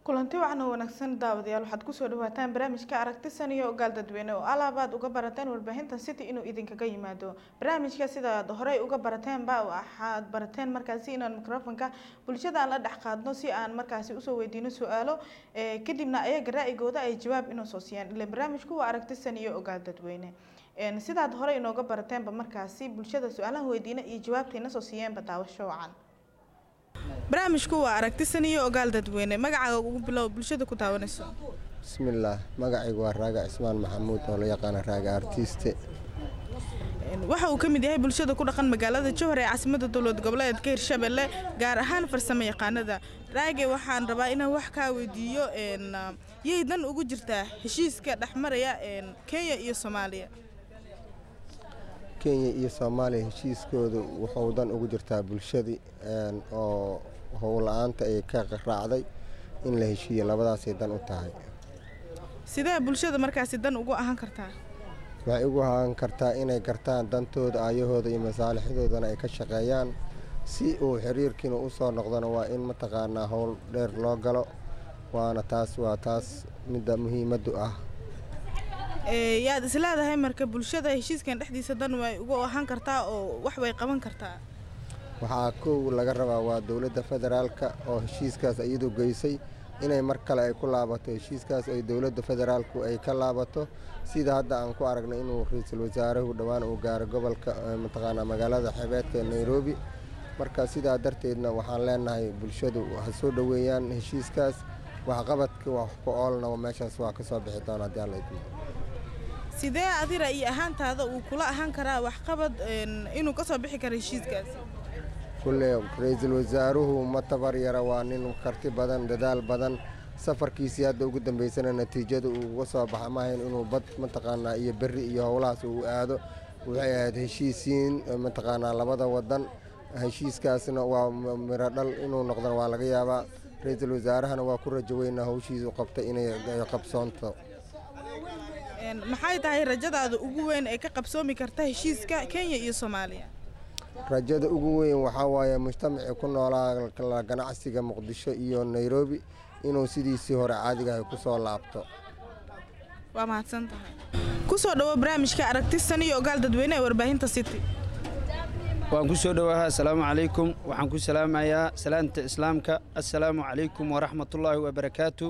kulanti wacan oo wanaagsan daawadayaal waxaad kusoo dhawaataan barnaamijka aragtisan iyo ogaal dadweyne oo alaabaad uga barateen warbaahinta city inuu idinkaga yimaado barnaamijka sidaad horey uga barateenba waxaad barateen markaasi inaan microfonka bulshada aan la dhex qaadno si aan markaasi usoo weydiino su-aalo kadibna ayaga ra'yigooda ay jawaab inoo soo siiyaan ile barnaamijku waa aragtisan iyo ogaal dadweyne sidaad horey inooga barateenba markaasi bulshada su-aalaha weydiina iyo jawaabtayna soo siiyeenba daawasho wacan barnaamijku waa aragtisan iyo ogaal dadweyne magacaaga ugu bilow bulshada ku daawanayso bismillaah magacaygu waa raaga cismaan maxamuud oo la yaqaana raaga artiiste waxa uu ka mid yahay bulshada ku dhaqan magaalada jowhar ee caasimada dowlad goboleedka hirshabelle gaar ahaan farsamo yaqaanada raage waxaan rabaa inaan wax kaa weydiiyo yay dan ugu jirtaa heshiiska dhexmaraya kenya iyo soomaaliya kenya iyo soomaaliya heshiiskoodu wuxuu dan ugu jirtaa bulshadii oo howla-aanta ay ka raacday in la heshiiyo labadaasay dan u tahay sidee bulshada markaasi dan ugu ahaan kartaa waxay ugu ahaan kartaa inay gartaan dantooda aayahooda iyo masaalixdoodana ay ka shaqeeyaan si uu xiriirkiina u soo noqdona waa in mataqaanaa howl dheer loo galo waana taas waa taas midda muhiimaddu ah yaad isleedahay marka bulshada heshiiskan dhexdiisa dan way ugu ahaan kartaa oo wax way qaban kartaa waxaa kow laga rabaa waa dowladda federaalka oo heshiiskaas iyadu geysay inay mar kale ay ku laabato heshiiskaas ay dowladda federaalku ay ka laabato sida hadda aan ku aragnay inuu ra-iisul wasaaruhu dhowaan uu gaaro gobolka mataqaanaa magaalada xebeedka ee nairobi marka sidaa darteedna waxaan leenahay bulshadu ha soo dhoweeyaan heshiiskaas waxqabadka wax ku oolna meeshaas waa ka soo bixi doona haddii alla idmo sidee adi ra'yi ahaantaada uu kula ahaan karaa waxqabad inuu ka soo bixi karo heshiiskaas kulle ra-iisul wasaaruhu ma tabar yara waa nin karti badan dadaal badan safarkiisii hadda ugu dambeysana natiijada uu uga soo baxa maahayn inuu bad mataqaanaa iyo berri iyo howlahaas uu aado waxay ahayd heshiisiin mataqaanaa labada wadan heshiiskaasna waa miro dhal inuu noqdona waa laga yaabaa ra-iisul wasaarahana waa ku rajo weynaa howshiisu qabtay inay qabsoonto maxay tahay rajadaada ugu weyn ee ka qabsoomi karta heshiiska kenya iyo soomaaliya rajada ugu weyn waxaa waaye mujtamacii ku noolaa ganacsiga muqdisho iyo nairobi inuu sidiisii hore caadigahay ku soo laabto waa mahadsan tahay kusoo dhawo barnaamijka aragtisan iyo ogaal dadweyne ee warbaahinta city waan ku soo dhowaaha assalaamu calaykum waxaan ku salaamayaa salaanta islaamka assalaamu calaykum waraxmatullaahi wabarakaatu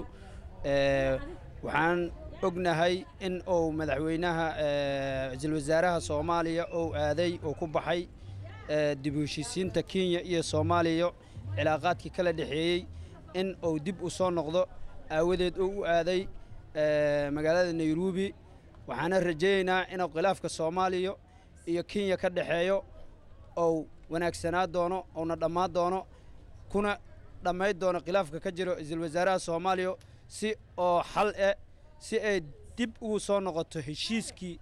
waxaan ognahay in uu madaxweynaha ra-iisul wasaaraha soomaaliya uu aaday uu ku baxay dib u heshiisiinta kenya iyo soomaaliya cilaaqaadkii kala dhexeeyey in uu dib u soo noqdo aawadeed uu u aaday magaalada nairobi waxaana rajaynaynaa inuu khilaafka soomaaliya iyo kenya ka dhexeeyo ou wanaagsanaa doono uuna dhammaan doono kuna dhammayd doono khilaafka ka jiro ra-iisul wasaaraha soomaaliya si oo xal eh si ay dib ugu soo noqoto heshiiskii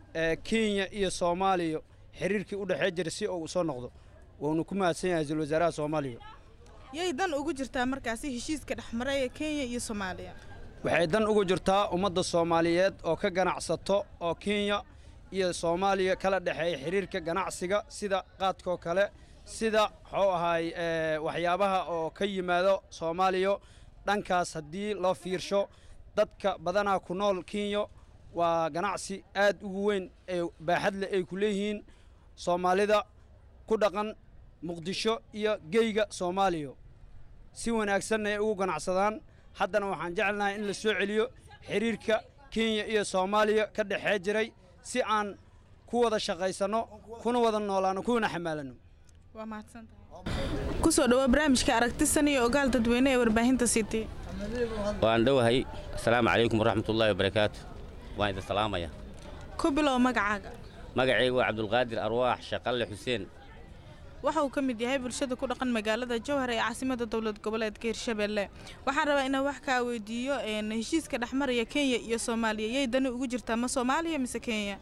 kenya iyo soomaaliya xiriirkii u dhexee jira si uu u soo noqdo wuuna ku mahadsan yahay ra-iisul wasaaraha soomaaliya yay dan ugu jirtaa markaasi heshiiska dhexmaraya kenya iyo soomaaliya waxay dan ugu jirtaa ummadda soomaaliyeed oo ka ganacsato oo kenya iyo soomaaliya kala dhexeeya xiriirka ganacsiga sida qaadkoo kale sida muxuu ahaay waxyaabaha oo ka yimaado soomaaliya dhankaas haddii loo fiirsho dadka badanaa ku nool kenya waa ganacsi aad ugu weyn ee baaxadle ay ku leeyihiin soomaalida ku dhaqan muqdisho iyo geyga soomaaliya si wanaagsanna ay ugu ganacsadaan haddana waxaan jecelnahay in la soo celiyo xiriirka kenya iyo soomaaliya ka dhexee jiray si aan ku wada shaqaysanno kuna wada noolaano kuna xamaalanno waa mahadsantahay kusoo dhawo barnaamijka aragtisan iyo ogaal dadweyne ee warbaahinta city waan dhowahay assalaamu calaykum waraxmatullaahi wabarakaatu waan idin salaamaya ku bilow magacaaga magacaygu waa cabdulqaadir arwaax shaqalle xuseen waxa uu ka mid yahay bulshada ku dhaqan magaalada jowhar ee caasimada dowlad goboleedka hirshabelle waxaan rabaa inaan wax kaa weydiiyo heshiiska dhexmaraya kenya iyo soomaaliya yay dani ugu jirtaa ma soomaaliya mise kenya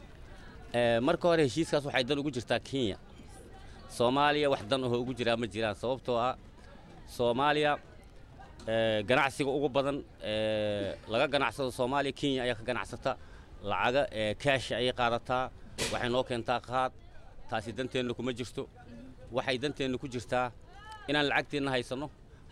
marka hore heshiiskaas waxay dan ugu jirtaa kenya soomaaliya wax dan ahoo ugu jiraa ma jiraan sababtoo ah soomaaliya ganacsiga ugu badan laga ganacsado soomaaliya kenya ayaa ka ganacsata lacaga kaasha ayay qaadataa waxay noo keentaa qaad taasi danteenna kuma jirto waxay danteenna ku jirtaa inaan lacagteenna haysanno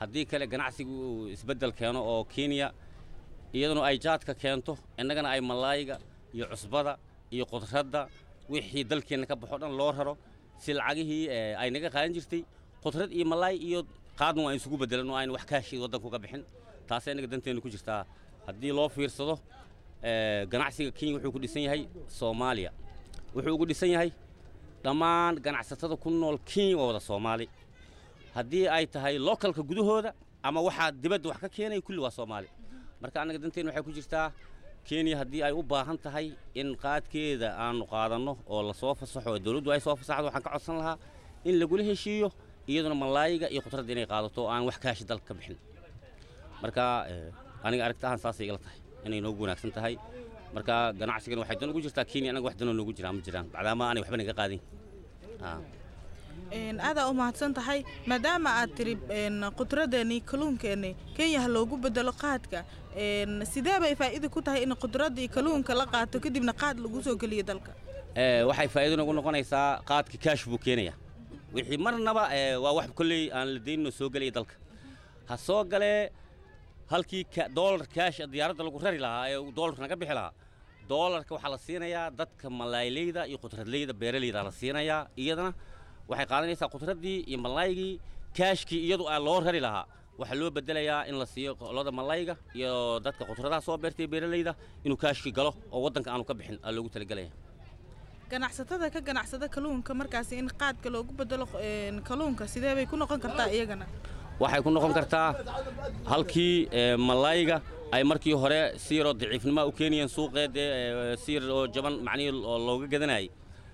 haddii kale ganacsigu uu isbeddel keeno oo kenya iyaduna ay jaadka keento innagana ay malaayiga iyo cusbada iyo qudradda wixii dalkeenna ka baxo dhan loo raro si lacagihii ee, ay naga qaadan jirtay qudrad iyo malaay iyo qaadna waa isugu beddelan oo aynu wax kaashi waddanku ka bixin taasay innaga danteennu ku jirtaa haddii loo fiirsado ee, ganacsiga kenya wuxuu ku dhisan yahay soomaaliya wuxuu ugu dhisan yahay dhammaan ganacsatada ku nool kenya waa wada soomaali haddii ay tahay localka gudahooda ama waxaa dibadda wax ka keenaya kulli waa soomaali marka annaga danteen waxay ku jirtaa kenya haddii ay u baahan tahay in qaadkeeda aanu qaadanno oo lasoo fasaxo oo dowladdu ay soo fasaxdo waxaan ka codsan lahaa in lagula heshiiyo iyaduna malaayiga iyo khudradda inay qaadato oo aan wax kaashi dalka ka bixin marka eh, aniga aragtahan saasay igala tahay inay noogu wanaagsan tahay marka ganacsigan waxay dan ugu jirtaa kenya annaga wax danoo noogu jiraan ma jiraan bacdaama aanay waxba naga qaadin Ah. Een, aadaa u mahadsan tahay maadaama aad tiri een, qudradeennii kalluunkeenni kenya ha loogu bedelo qaadka een, sidee bay faa'iida ku tahay in qudraddii kalluunka la qaato kadibna qaad lagu soo geliyo dalka Eh, waxay faa'iido nagu noqonaysaa qaadka kaash buu keenaya wixii marnaba eh, waa wax kolley aan la daynino soo gelaya dalka ha soo galee halkii ka- doolar kaash diyaaradda lagu rari lahaa ee uu doolarka naga bixi lahaa doolarka waxaa la siinayaa dadka malaayleyda iyo khudradleyda beeraleyda la siinayaa iyadana waxay qaadanaysaa khudraddii iyo malaaygii kaashkii iyadu aa loo rari lahaa waxaa loo bedelayaa in la siiyo qolada malayga iyo dadka khudradaha soo beertay beeraleyda inuu kaashkii galo oo waddanka aanu ka bixin aa loogu talagelaya ganacsatada ka ganacsada kalluunka markaasi in qaadka loogu bedelo een, kalluunka sidee bay ku noqon kartaa iyagana waxay ku noqon kartaa halkii ee, malayga ay markii hore si yaroo daciifnimoa u keenayeen suuqeed ee si yar oo jaban macnihii oo looga gadanayay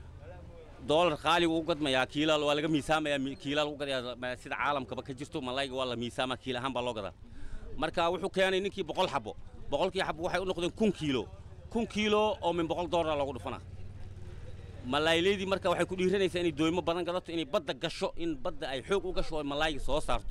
doolar qaaligu u gadmayaa kiilaal waa laga miisaamayaa mi- kiilaal u gadayaa ma- sida caalamkaba ka jirto malayga waa la miisaamaa kiil ahaan baa loo gadaa marka wuxuu keenay ninkii boqol xabo boqolkii xabo waxay u noqdeen kun kiilo kun kiilo oo min boqol doolar loogu dhufanaa malaayleydii marka waxay ku dhiiranaysaa inay dooymo badan gadato inay badda gasho in badda ay xoog u gasho oo malaayga soo saarto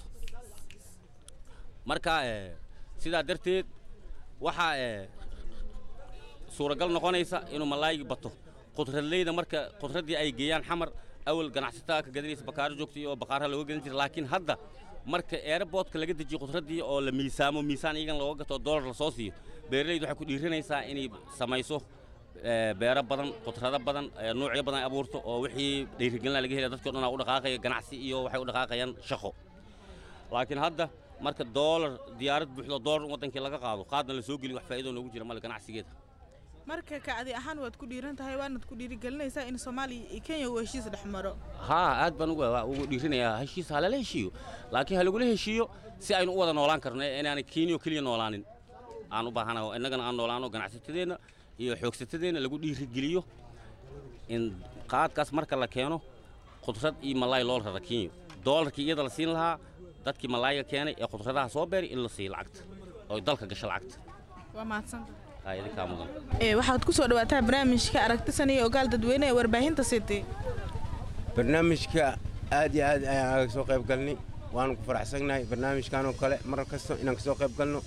marka eh, sidaa darteed waxaa eh, suuragal noqonaysa inuu malaaygi bato khudradleyda marka khudraddii ay geeyaan xamar awal ganacsatada ka gadanaysa bakaaro joogtay oo baqaaraha looga gadan jiray laakiin hadda marka airportka laga dejiyo khudraddii oo la miisaamo miisaan iyagan looga gato oo doolar lasoo siiyo beeraleydu waxay ku dhiiranaysaa inay samayso eh, beero badan khudrado badan eh, noocyo badan ay abuurto oo wixii dhiirigelina laga helaya dadkii o dhan aa u dhaqaaqaya ganacsi iyo waxay u dhaqaaqayaan shaqo laakiin hadda marka doolar diyaarad buuxdo doolar in waddankii laga qaado qaadna la soo geliyo wax faa'iido noogu jira male ganacsigeeda marka kacdi ahaan waad ku dhiiran tahay waanad ku dhiirigelinaysaa in soomaaliya iyo kenya uu heshiis dhex maro haa aad baan ugu waa ugu dhiirinayaa heshiis ha lala heshiiyo laakiin ha lagula heshiiyo si aynu u wada noolaan karno ee inaanay kenya oo keliya noolaanin aan u baahanaho innagana aan noolaano ganacsatadeenna iyo xoogsatadeenna lagu dhiirigeliyo in qaadkaas marka la keeno khudrad iyo malaay loo rara kenya doolarkii iyada la siin lahaa dadkii malaayga keenay ee khudradaha soo beeray in la siiyo lacagta oo dalka gasho lacagta waa mahadsanta haa idinkaa mudan ee waxaad ku soo dhawaataa barnaamijka aragtisan iyo ogaal dadweyne ee warbaahinta city barnaamijka aad iyo aad ayaan aga soo qayb galnay waanu ku faraxsannahay barnaamijkan oo kale mar kasta inaan kasoo qayb galno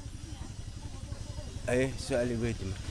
aye su-aal weydi marka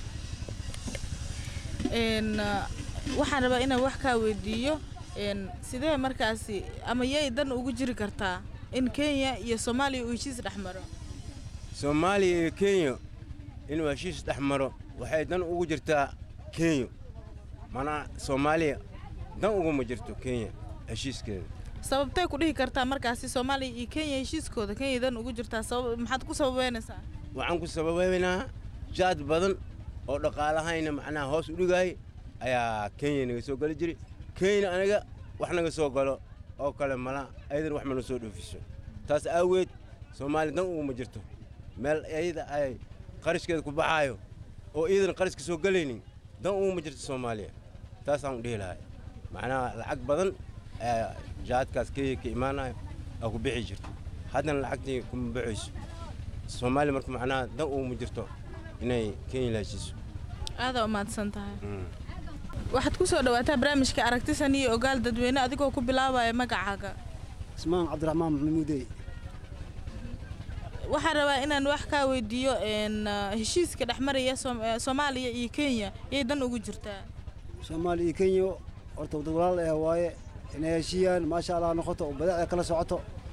een ah, waxaan rabaa inaan wax kaa weydiiyo een sidee markaasi ama yay dan ugu jiri kartaa in kenya iyo soomaaliya uu heshiis dhex maro soomaaliya iyo kenya inuu heshiis dhex maro waxay dan ugu jirtaa kenya manaa soomaaliya dan uguma jirto kenya heshiiskeeda sababtay ku dhihi kartaa markaasi soomaaliya iyo kenya heshiiskooda kenya dan ugu jirtaa sabab maxaad ku sababeynaysaa waxaan ku sababeynaa jaad badan oo dhaqaalahayna macnaha hoos u dhigaay ayaa kenya naga soo geli jiray kenya aniga wax naga soo galo oo kale mala ayadan wax mana soo dhoofiso taas aaweed soomaaliya dan uguma jirto meel ayada ay qarashkeeda ku baxaayo oo iyadan qarash ka soo gelaynin dan uguma jirto soomaaliya taasaan u dhihi lahay macnaha lacag badan ayaa jaadkaas kenya ka imaanayo aa ku bixi jirto haddana lacagtii kuma baxayso soomaaliya marka macnaha dan uguma jirto inay kenya la heshiiso aadaa u mahadsan tahay waxaad ku soo dhawaataa barnaamijka aragtisan iyo ogaal dadweyne adigoo ku bilaabaya magacaaga ismaan cabdiraxmaan maxamuudey waxaan rabaa inaan wax kaa weydiiyo een ah, heshiiska dhex maraya Soom- eh, soomaaliya iyo kenya yay dan ugu jirtaa soomaaliya iyo kenya horta dad walaal eh waaye inay heshiiyaan maasha allah noqoto oo badeecda kala socoto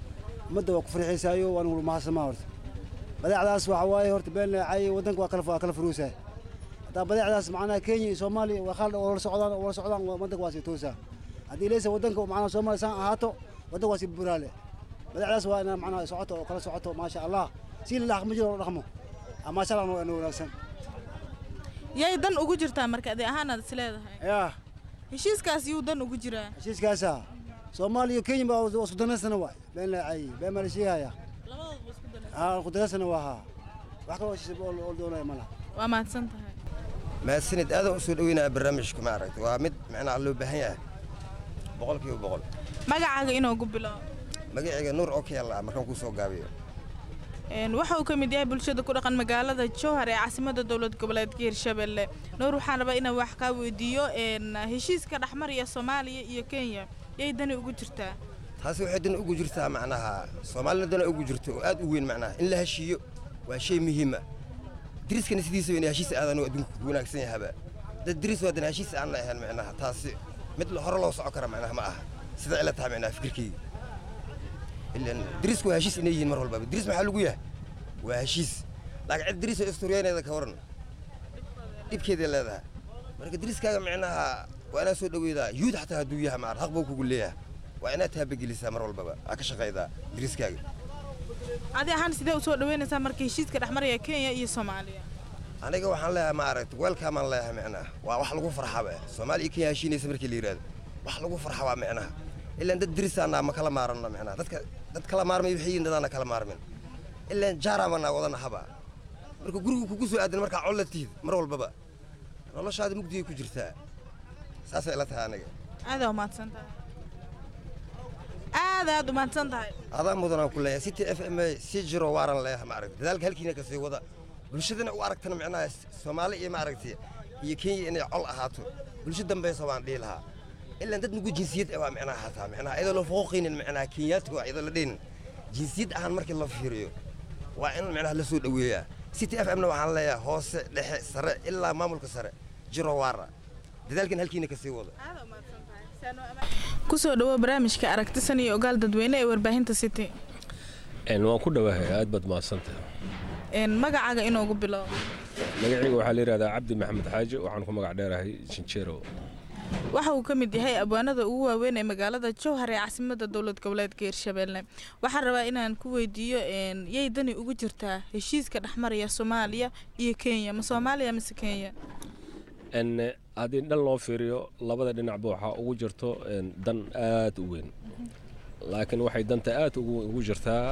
ummadda waa ku farxiisaayo waan wala mahadsamaa horta badeecdaas waxa waaye horta been leecay waddanka waa kala waa kala furuusaa haddaa badeecdaas macnaha kenya iyo soomaaliya waa khaalid oo wala socdaan oo wala socdaan waa- waddanka waa sii toosaa haddii leysa waddanka macnaha soomaaliya saan ahaato waddanka waa sii buraale badeecdaas waa inaa macnaha socoto oo kala socoto maasha allah si la dhaqmo jiro oo la dhaqmo Ah, maasha allah waa inoo wanaagsan yay dan ugu jirtaa marka adi ahaanaad is leedahay yaa heshiiskaas yuu dan ugu jiraa heshiiskaasa soomaaliya iyo kenya baa waa isku danaysana waay been leecay been baa la sheegaya labadooda isku dan haa isku danaysana waa haa wax kaloo heshiis oo oo doonaya ma laha waa mahadsan tahay mahadsanid aadan usoo dhaweynaya barnaamijka ma aragta waa mid macnaha loo baahan yahay boqolkiiba boqol magacaaga inoogu bilow magacayga nuur oo ka yaalla markaan kuu soo gaabiyo Een, waxa uu ka mid yahay bulshada ku dhaqan magaalada jowhar ee caasimadda dowlad goboleedka hirshabelle nuur waxaan rabaa inaan wax kaa weydiiyo een, heshiiska dhexmaraya soomaaliya iyo kenya yay dani ugu jirtaa taasi waxay dan ugu jirtaa macnaha soomaalina dana ugu jirto oo aad u weyn macnaha in la heshiiyo waa shay muhiima diriskana sidiisa in heshiis aadan oo adduunka ku wanaagsan yahaba dad diris waa dan heshiis aan la ahayn macnaha taasi mid hore loo soco kara macnaha ma aha sida ila tahay macnaha fikirkeyga ilan dirisku waa heshiis inay yihiin mar walbaba diris maxaa lagu yahay waa heshiis laakiin cid diris oo istoriyaaneeda ka waran dhibkeeday leedahay marka diriskaaga macnaha waa inaad soo dhaweydaa yuud xataa hadduu yahay maar haq buu kugu leeyahay waa inaad taabagelisaa mar walbaba aa ka shaqaydaa diriskaaga adi ahaan sidee usoo dhaweynaysaa marka heshiiska dhexmaraya kenya iyo soomaaliya aniga waxaan leeyahay ma aragti weelkaamaan leeyahay macnaha waa wax lagu farxaba soomaaliya iyo kenya heshiinaysa markii la yidhahdo wax lagu farxabaa macnaha ilaan dad dirisaanaa ma kala maaranno macnaha dadka dad kala maarmay waxay yihiin dadaana kala maarmin ilaan jaarabanaa wadana haba marka gurigu kugu soo aadan markaa col la tihid mar walbaba noloshaada mugdigay ku jirtaa saasay ila tahay aniga aadaa umahadsan tahay aad aad umahadsan tahay adaa mudanaan ku leeyahay city f m si jiro waaran leeyahay ma aragti dadaalka halkiina kasii wada bulshadana u aragtana macnaha soomaali iyo ma aragti iyo kenya inay col ahaato bulsho dambaysa waan dhihi lahaa ilaan dad nugu jinsiyad ah waa macnaha hataa macnaha iyadoo la fooqaynin macnaha kenyaadka waa iyadoo la dhinin jinsiyad ahaan markii la fiiriyo waa in macnaha la soo dhoweeyaa city f m-na waxaan leeyahay hoose dhexe sare ilaa maamulka sare jiro waara dadaalkan halkiina kasii wada kusoo dhawo barnaamijka aragtisan iyo ogaal dadweyne ee warbaahinta city Een, waan ku dhowahay aad baad mahadsantahay Een, magacaaga inoogu bilow magacayga waxaa la yidhahdaa cabdi maxamed xaaji waxaan ku magac dheerahay jinjeero waxa uu ka mid yahay abwaanada ugu waaweyn ee magaalada jowhar ee caasimadda dowlad goboleedka hirshabelle waxaan rabaa inaan ku weydiiyo een, yay dani ugu jirtaa heshiiska dhexmaraya soomaaliya iyo kenya ma soomaaliya mise kenya Een, haddii dhan loo fiiriyo labada dhinacba waxaa ugu jirto een, dan aad u weyn laakiin waxay danta aad ugu ugu jirtaa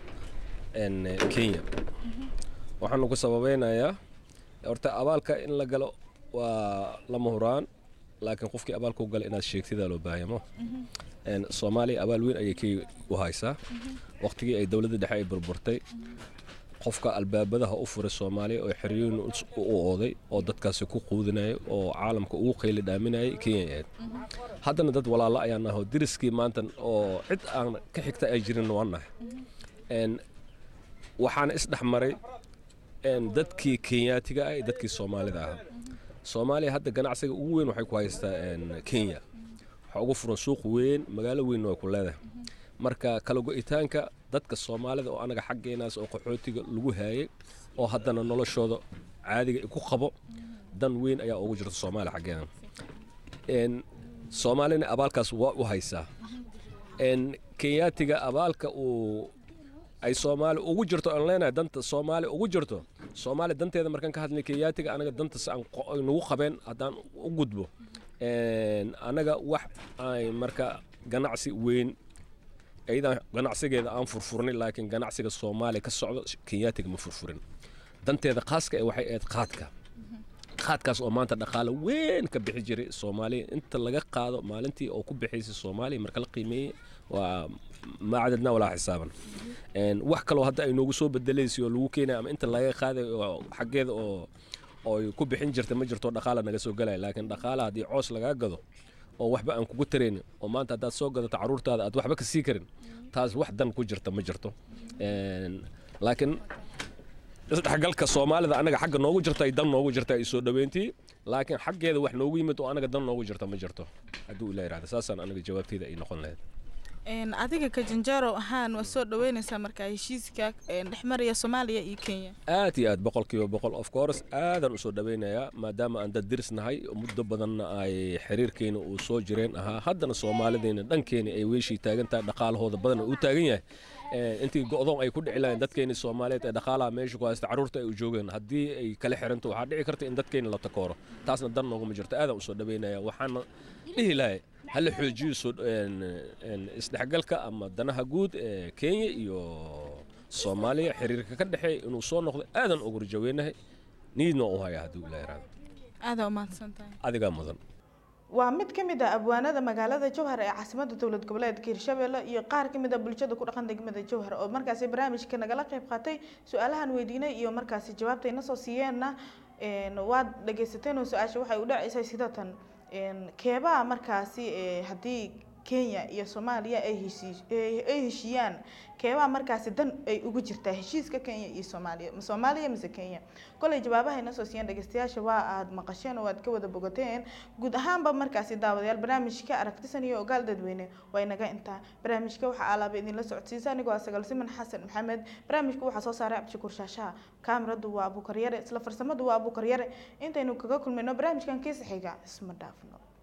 een, kenya waxaanu ku sababeynayaa horta abaalka in la galo waa lama huraan laakiin qofkii abaalka u gala inaad sheegtidaa loo baahamo Een, soomaaliya abaal weyn ayay kenya u haysaa waqtigii ay dowladda dhexe ay burburtay qofka albaabadaha u furay soomaaliya oo xeriyooyin us- u ooday oo dadkaasi ku quudinayay oo caalamka ugu qayli dhaaminayay kenya ay ahayd haddana dad walaalo ayaan nahay oo deriskii maanta oo cid aan ka xigta ay jirin waan nahay Een, waxaana isdhex maray een, dadkii kenyaatiga ah iyo dadkii soomaalida ahaa soomaaliya hadda ganacsiga ugu weyn waxay ku haystaa een, kenya waxaa ugu furan suuq weyn magaalo weynna way ku leedahay marka kala go'itaanka dadka soomaalida oo anaga xaggeenaas oo qaxootiga lagu haayay oo haddana noloshooda caadiga ku qabo dan weyn ayaa ugu jirta soomaaliya xaggeena Een, soomaalina abaalkaas waa u haysaa Een, kenyaatiga abaalka uu ay soomaali ugu jirto aan leenahay danta soomaali ugu jirto soomaali danteeda markaan ka hadlay kenyaatiga anaga dantas aan qo- ay nagu qabeen haddaan u gudbo Een, anaga wax ay marka ganacsi weyn iyadan ganacsigeeda aan furfurnin laakiin ganacsiga soomaaliya ka socdo kenyaatiga ma furfurin danteeda khaaska ee waxay ahayd qaadka qaadkaas oo maanta dhaqaale weyn ka bixi jiray soomaaliya inta laga qaado maalintii oo ku bixaysay soomaaliya marka la qiimeeyey waa ma cadadna walaa xisaaban Een, wax kaloo hadda ay noogu soo bedelaysay oo lagu keenaya ama inta laga qaaday oo xaggeeda oo oo ay ku bixin jirta ma jirto dhaqaala naga soo galaya laakiin dhaqaala haddii coos lagaa gado oo waxba aan kugu taraynin oo maanta haddaad soo gadato caruurtaada aad waxba ka sii karin taas wax dan ku jirta ma jirto Een, laakiin isdhexgalka soomaalida anaga xagga noogu jirta ay dan noogu jirta ay soo dhaweyntii laakiin xaggeeda wax noogu yimid oo anaga dan noogu jirta ma jirto hadduu ilaa yidhahda saasaan anaga jawaabteyda ay noqon lahayd Een, adiga ka janjaaro ahaan waa soo dhaweyneysaa markaa heshiiska een, dhexmaraya soomaaliya iyo kenya aad iyo aad boqolkiiba boqol of course aadan usoo dhawaynayaa maadaama aan dad diris nahay muddo badanna ay xiriirkeena uu soo jireen ahaa haddana soomaalideena dhankeena ay weeshii taagan tahay dhaqaalahooda badan uu taagan yahay Eh, intii go'doon ay ku dhici lahayn dadkeeni soomaaliyeed ee dhaqaalaha meesha ku haysta carruurta ay u joogeen haddii ay kala xiranto waxaa dhici karta in dadkeeni la takooro taasna dan nooguma jirto aadan usoo dhawaynaya waxaana dhihi lahay hala xoojiyo soo een, een, isdhexgalka ama danaha guud ee kenya iyo soomaaliya xiriirka ka dhexeeya inuu soo noqdo aadan ugu rajaweynahay niidna u haya haddii ila yaraado aadaa umahadsan tahay adigaa mudan waa mid ka mid ah abwaanada magaalada jowhar ee caasimada dowlad goboleedka hirshabelle iyo qaar ka mid a bulshada ku dhaqan degmada jowhar oo markaasi barnaamijka nagala qayb qaatay su-aalahan weydiinay iyo markaasi jawaabta ina soo siiyeenna een, waad dhageysateen oo su-aasha waxay u dhaceysay sida tan een, keebaa markaasi ee, haddii kenya iyo soomaaliya ay heshii ay ay heshiiyaan keebaa markaasi dan ay ugu jirtaa heshiiska kenya iyo soomaaliya ma soomaaliya mise kenya kolay jawaabaha ina soo siiyeen dhegeystayaasha waa aad maqasheen oo aad ka wada bogateen guud ahaanba markaasi daawadayaal barnaamijka aragtisan iyo ogaal dadweyne waa inaga intaa barnaamijka waxaa alaaba idinla socodsiisa anigoo ah sagal siman xasan maxamed barnaamijka waxaa soo saaray cabdishakuur shaashaha kaamiradu waa abuukar yare isla farsamadu waa abuukar yare intaynu kaga kulmayno barnaamijkan kiisa xiga isma dhaafno